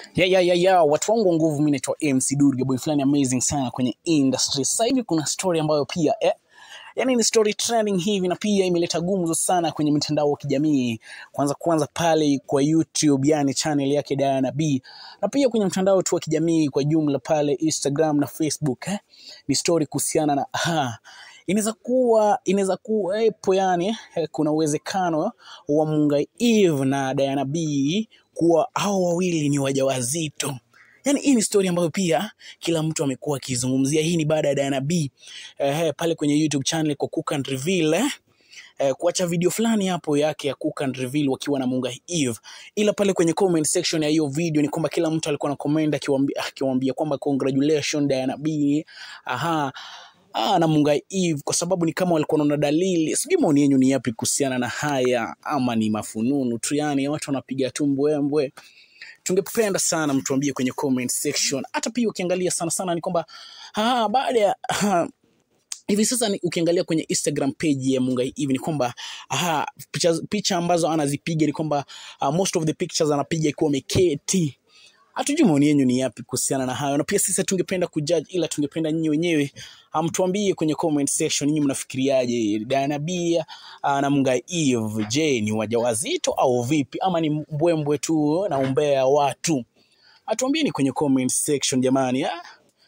ya ya ya ya watu wangu wa nguvu, mimi naitwa MC Durga, boy fulani amazing sana kwenye industry. Sasa hivi kuna story ambayo pia eh, yani ni story trending hivi na pia imeleta gumzo sana kwenye mitandao ya kijamii. Kwanza kwanza pale kwa YouTube, yani channel yake Diana B, na pia kwenye mtandao tu wa kijamii kwa jumla pale Instagram na Facebook eh, ni story kuhusiana na aha, inaweza kuwa inaweza kuwepo yani eh, kuna uwezekano wa Mungai Eve na Diana B kuwa hao wawili ni wajawazito. Yaani hii ni story ambayo pia kila mtu amekuwa akizungumzia. Hii ni baada ya Diana B eh, pale kwenye YouTube channel kwa Cook and Reveal eh, eh, kuacha video fulani hapo yake ya Cook and Reveal wakiwa na Mungai Eve, ila pale kwenye comment section ya hiyo video ni kwamba kila mtu alikuwa na comment akiwaambia akiwaambia kwamba congratulations Diana B, aha Ah, na Mungai Eve kwa sababu ni kama walikuwa wanaona dalili. Sijui maoni yenu ni yapi kuhusiana na haya, ama ni mafununu tu, yani watu wanapiga tu mbwembwe. Tungependa sana mtuambie kwenye comment section. Hata pia ukiangalia sana sana ni kwamba ah, baada ya ah, hivi sasa ni, ukiangalia kwenye Instagram page ya Mungai Eve ni kwamba aha, picha, picha ambazo anazipiga ni kwamba uh, most of the pictures anapiga ikiwa ameketi hatujui maoni yenu ni yapi kuhusiana na hayo, na pia sisi tungependa kujudge, ila tungependa nyinyi wenyewe mtuambie kwenye comment section, nyinyi mnafikiriaje Diana B uh, na Mungai Eve? Je, ni wajawazito au vipi, ama ni mbwembwe tu na umbea watu? Atuambieni kwenye comment section jamani, ah?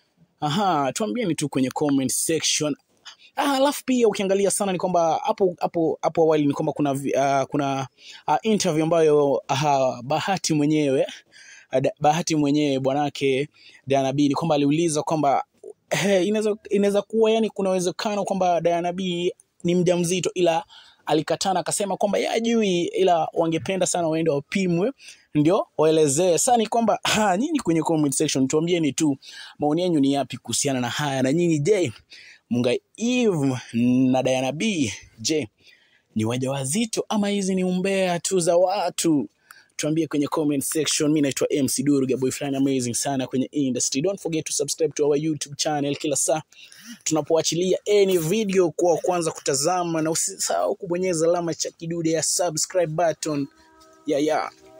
Aha, tuambieni tu kwenye comment section. Ah, alafu pia ukiangalia sana ni kwamba hapo hapo hapo awali ni kwamba kuna vi- ah, kuna ah, interview ambayo ah, Bahati mwenyewe Ada- Bahati mwenyewe bwanake Diana B ni kwamba aliuliza kwamba eh, inaweza inaweza kuwa yani kuna uwezekano kwamba Diana B ni mjamzito, ila alikatana akasema kwamba yeye hajui, ila wangependa sana waende wapimwe ndio waelezee. Sasa ni kwamba ha, nyinyi kwenye comment section tuambieni tu maoni yenu ni yapi kuhusiana na haya, na nyinyi je, Mungai Eve na Diana B je ni wajawazito ama hizi ni umbea tu za watu? Tuambie kwenye comment section. Mi naitwa MC Durga, boy fulani amazing sana kwenye industry. Don't forget to subscribe to our YouTube channel kila saa tunapoachilia any video kwa kwanza kutazama, na usisahau kubonyeza alama cha kidude ya subscribe button. Yeah, yeah.